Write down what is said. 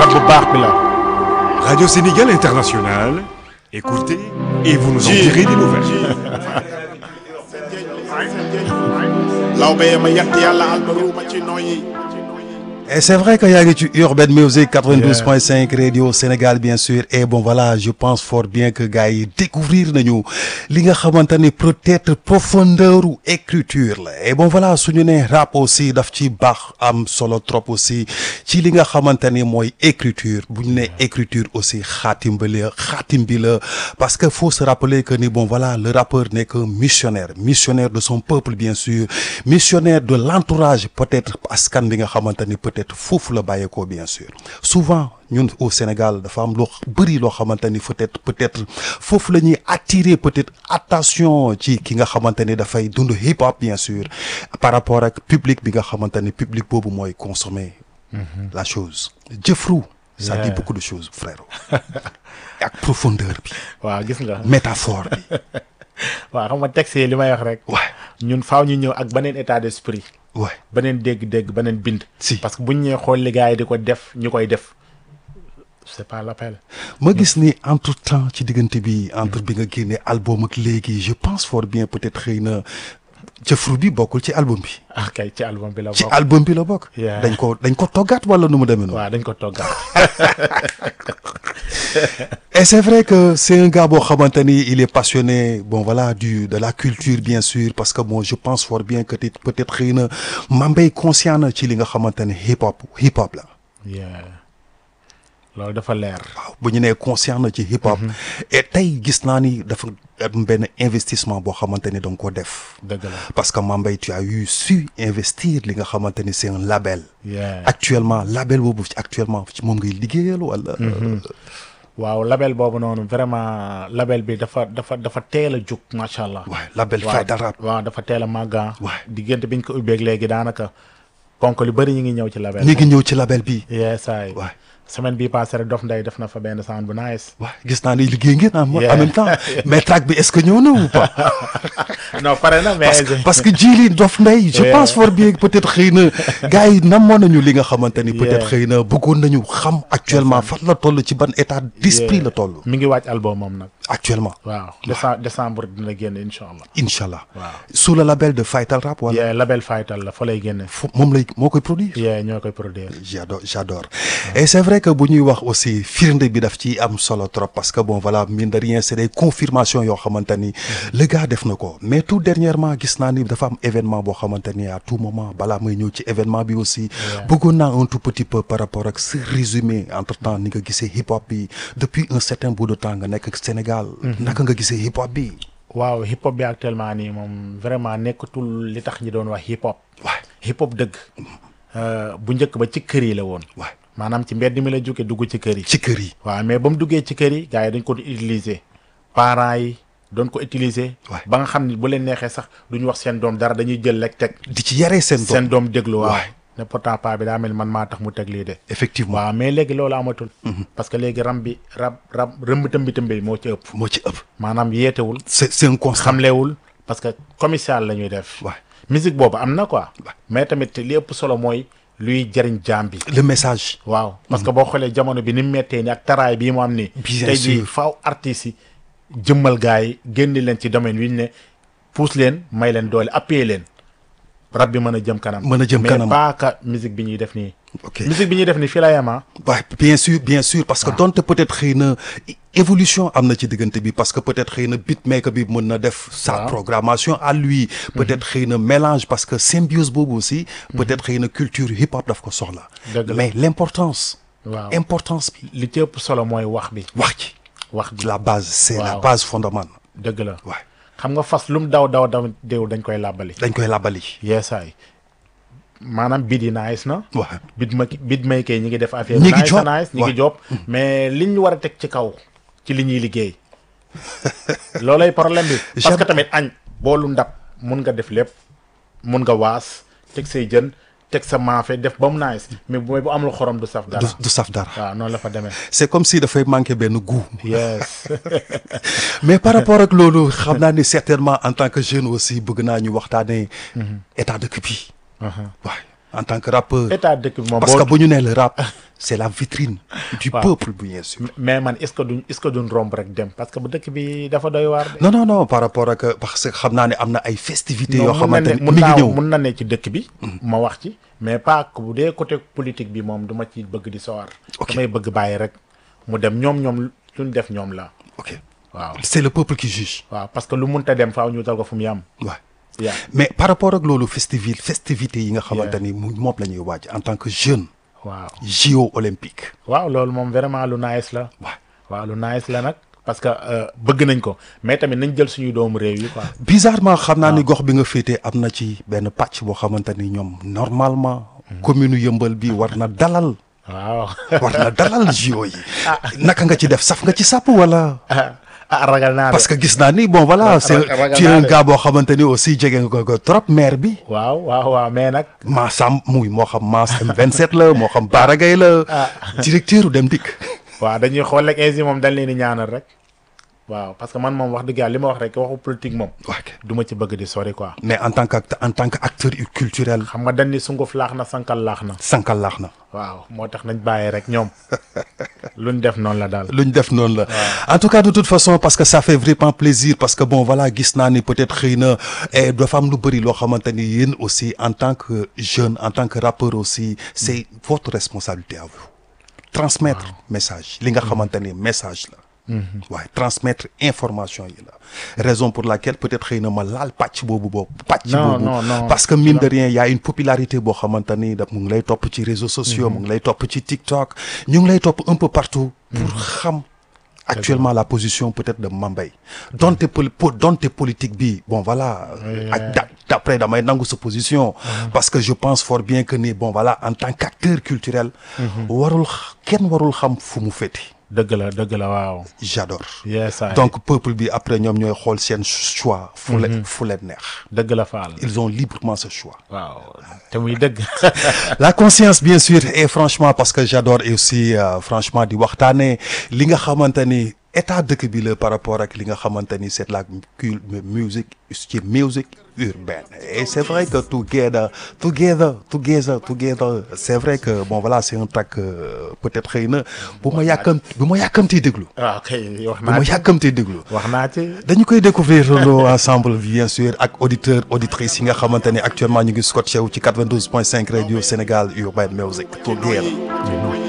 rab bu baax bi la. Radio Sénégal International, écoutez et vous nous en direz des nouvelles. lawbe ma yett yàlla albaruuma ci noyyi Et c'est vrai qu'il y a du Urban Music 92.5 Radio Sénégal bien sûr et bon voilà je pense fort bien que gars yi découvrir nañu li nga xamante ni peut-être profondeur ou écriture la et bon voilà suñu ne rap aussi daf ci baax am solo trop aussi ci li nga xamante ni mooy écriture bu ñu ne écriture aussi xaatim bi la xaatim bi la parce que faut se rappeler que ni bon voilà le rappeur n'est que missionnaire missionnaire de son peuple bien sûr missionnaire de l'entourage peut-être askan bi nga xamante ni peut-être foofu la bàyyeekoo bien sûr souvent ñun au Sénégal dafa am loo bëri loo xamante ni peut-être peut-être foofu la ñuy attirer peut-être attention ci ki nga xamante ni dafay dund hip hop bien sûr par rapport ak public bi nga xamante ni public boobu mooy consommer la chose jëfru ça dit Yeah. beaucoup de choses frère ak profondeur bi waaw gis nga. métaphore bi waaw xam nga texte yi li may wax rek. ouais ñun faaw ñu ñëw ak beneen état d'esprit. ouais beneen dégg-dégg beneen bind. Si. parce que buñ ñëwee xool li gars yi di ko def ñu koy def c'est pas l'appel. ma gis ni entre temps ci diggante bi entre bi nga génne album ak léegi je pense fort bien peut-être xëy na jëfru bi bokkul ci album bi ah kay ci album bi la ci bokk. album bi la bokk Yeah. dañ ko dañ ko toggaat wala nu mu demee noonu waaw dañ ko toggaat. et c'est vrai que c'est un gars boo xamante ni il est passionné bon voilà du de la culture bien sûr parce que bon je pense fort bien que peut peut-être xëy na Mambay conscient na ci li nga xamante ni hip hop hip hop la yeah. loolu dafa leer. waaw bu ñu nee conscient na ci hip hop et tey gis naa ni dafa am benn investissement boo xamante ni da nga ko def dëgg la. parce que Mambay tu as eu su investir li nga xamante ni c'est un label yeah. actuellement label boobu ci actuellement ci moom ngay liggéeyal wala waaw label boobu noonu vraiment label bi dafa dafa dafa teel a jug macha allah. waaw label waaw Fayda Rap waaw dafa teel a màgga Ouais. diggante biñ ko ubbeeg léegi daanaka ponk lu bëri ñu ngi ñëw ci label ñi ngi ñëw ci label bi yeesaay Ouais. semaine bii passé rek Dof Ndeye def na fa benn sound bu nice waaw gis naa ni liggéey ngeen en Yeah. en même temps mais track bi est-ce que ñëw na ou pas non pare na mais parce que parce que jili Dof Ndeye je Yeah. pense fort bien que peut-être xëy na gars yi namoon nañu li nga xamante ni peut-être Yeah. xëy na bëggoon nañu xam actuellement fan la toll ci ban état d'esprit la toll mi ngi wàcc album moom nag actuellement waaw décembre décembre dina génn incha allah inchallah waaw sous le label de Faytal Rap wala yee label Faytal la fa lay génne fu moom lay moo koy produire yee ñoo koy produire j'adore j'adore et c'est vrai que bu ñuy wax aussi firnde bi daf ci am solo trop parce que bon voilà mine de rien c'est des confirmations yoo xamante ni le gars def na ko mais tout dernièrement gis naa ni dafa am événement boo xamante ni à tout moment balaa may ñëw ci événement bi aussi bëggoon naa un tout petit peu par rapport ak ce résumé entre temps ni nga gisee hip hop bi depuis un certain bout de temps nga nekk Sénégal naka nga gisee hip hop bi waaw hip hop bi actuellement nii moom vraiment nekkatul li tax ñi doon wax hip hop waay hip hop dëgg euh, bu njëkk ba ci kër yi la woon waay maanaam ci mbedd mi la jóge dugg ci kër yi ci kër yi waaw mais ba mu duggee ci kër yi gars yi dañ ko doon utiliser parents yi doon ko utiliser Ouais. ba nga xam ne bu leen neexee sax duñu wax seen doom dara dañuy jël rek teg di ci yaree seen doom seen doom déglu waaw Ouais. ne pourtant paa bi daa mel man maa tax mu teg lii de effectivement waaw mais léegi loolu amatul parce que léegi ram bi rab rab rëmb tëmbi tëmbi moo ci ëpp moo ci ëpp maanaam yeetewul c'est c'est un constat xamlewul parce que commercial la ñuy def Ouais. musique boobu am na quoi mais tamit li ëpp solo mooy luy jariñ jaam bi le message waaw parce que boo xoolee jamono bi ni mu méttee ni ak taraay bii mu am nii Bien tey jii sûr. faaw artistes yi jëmmal gars yi génn leen ci domaine wi ñu ne pousse leen may leen doole appuyer leen rab bi mën a jëm kanam Mën a jëm kanam. mais pas que musique bi ñuy def nii ok musique bi ñuy def nii fii la yem ah waaw bien sûr bien sûr parce que donte peut-être xëy na évolution am na ci diggante bi parce que peut-être xëy na beatmaker bi mën na def sa Waaw. programmation à lui peut-être xëy na mélange parce que symbiose boobu aussi peut-être xëy na culture hip hop daf ko soxla Dëgg la. mais l'importance waaw importance bi li ci ëpp solo mooy wax bi wax ci wax bi la base c'est la Waaw. base fondamentale dëgg la waaw xam nga fas lu mu daw daw daw déew dañ koy làbbali dañ koy labali yeesaay maanaam bid yi nice na waaw bid ma bid maykee ñi ngi def affaire Ñi ngi nice job. na nice ñi ngi Ouais. job mais liñ ñu war a teg ci kaw ci li ñuy liggéey loolay problème bi parce J'aime- que tamit añ boolu ndab mun nga def lépp mun nga waas teg say jën teg sa maafe def ba mu nice mais bu bu amul xorom du saf dara du du saf dara waaw noonu la fa demee c'est comme si dafay manquer benn goût yes mais par rapport ak loolu xam naa ni certainement en tant que jeune aussi bëgg naa ñu waxtaanee état dëkk bi waaw en tant que rappeur état dëkk bi moom parce que boo bu ñu nee le rap c'est la vitrine du Waaw. peuple bien sûr mais man est-ce que duñ est-ce que duñ romb rek dem parce que bu dëkk bi dafa doy waar de. non non non par rapport ak parce que xam naa ne am na ay festivités yoo mun na xamante ne ni mun mi ngi naa ñëw mun na ne ci dëkk bi. ma wax ci mais pas que bu dee côté politique bi moom duma ci bëgg di sawar. Ok. damay bëgg bàyyi rek mu dem ñoom ñoom luñ def ñoom la ok waaw. c'est le peuple qui juge waaw parce que lu munta dem faaw ñu tal ko fu mu yam. waaw yaa mais par rapport ak loolu festivi festivité yi nga xamante ni mu moom la ñuy waaj en tant que jeune waaw. JO olympique waaw loolu moom vraiment lu nice la. waaw waaw lu nice la nag. parce que euh, bëgg nañ ko mais tamit nañ jël suñu doomu réew yi quoi. bizarrement xam naa ni gox bi nga féetee am na ci benn pàcc boo xamante ni ñoom normalement commune yëmbal bi war na dalal waaw. war na dalal JO yi naka nga ci def saf nga ci sàpp wala ah ragal naa de. parce que gis naa ni bon voilà c'est ragal tu es naa un de. gars boo xamante ni aussi jege nga ko ko trop maire bi waaw waaw waaw mais nag. maasam muy moo xam maas M27 la moo xam Baragay la directeur u dem dikk waaw dañuy xool rek ainsi moom dañ leen di ñaanal rek. waaw parce que man moom wax dëgg yàlla li ma wax rek waxu politique moom. ok du ma ci bëgg di sori quoi. mais en tant que act- en tant que acteur culturel xam nga dañ ni sunguf laax na sankal laax na. sankal laax na waaw moo tax nañ bàyyi rek ñoom. luñ def noonu la daal. lu ñu def noonu la en tout cas de toute façon parce que ça fait vraiment plaisir parce que bon voilà gis naa ni peut-être xëy na eh, dafa am lu bëri loo xamante ni yéen aussi en tant que jeune en tant que rappeur aussi c'est votre responsabilité à vous transmettre message li nga xamante ni message la waaye transmettre information yi la raison pour laquelle peut-être xëy na ma laal pàcc boobu boobu pàcc Non, boobu non, non. parce que mine de rien y a une popularité boo xamante ni da mu ngi lay topp ci réseaux sociaux mu ngi lay topp ci TikTok ñu ngi lay topp un peu partout pour xam actuellement la position peut-être de Mambay donte poli po- donte politique bi bon voilà ak da- d'après damay nangu sa position parce que je pense fort bien que ni bon voilà en tant qu'acteur culturel warul x- kenn warul xam fu mu féeti dëgg la dëgg la waaw. j'adore yes I- donc peuple bi après ñoom ñooy xool seen choix fu leen fu leen neex dëgg la faal. ils ont librement ce choix waaw te muy dëgg. la conscience bien sûr et franchement parce que j'adore et aussi euh, franchement di waxtaanee li nga xamante ni état dëkk bi la par rapport ak li nga xamante ni c'est la cul musique ci musique urbaine et c'est vrai que together together together together c'est vrai que bon voilà c'est un track euh, peut-être xëy na bu ma yàkkam bu ma yàkkamtee déglu waaw kay wax bu naa ma ci yàkkamtee déglu wax naa ci. dañu koy découvrir loolu ensemble bien sûr ak auditeurs auditrices yi nga xamante ni actuellement ñu ngi scotché wu ci 92.5 radio Sénégal Urban Music together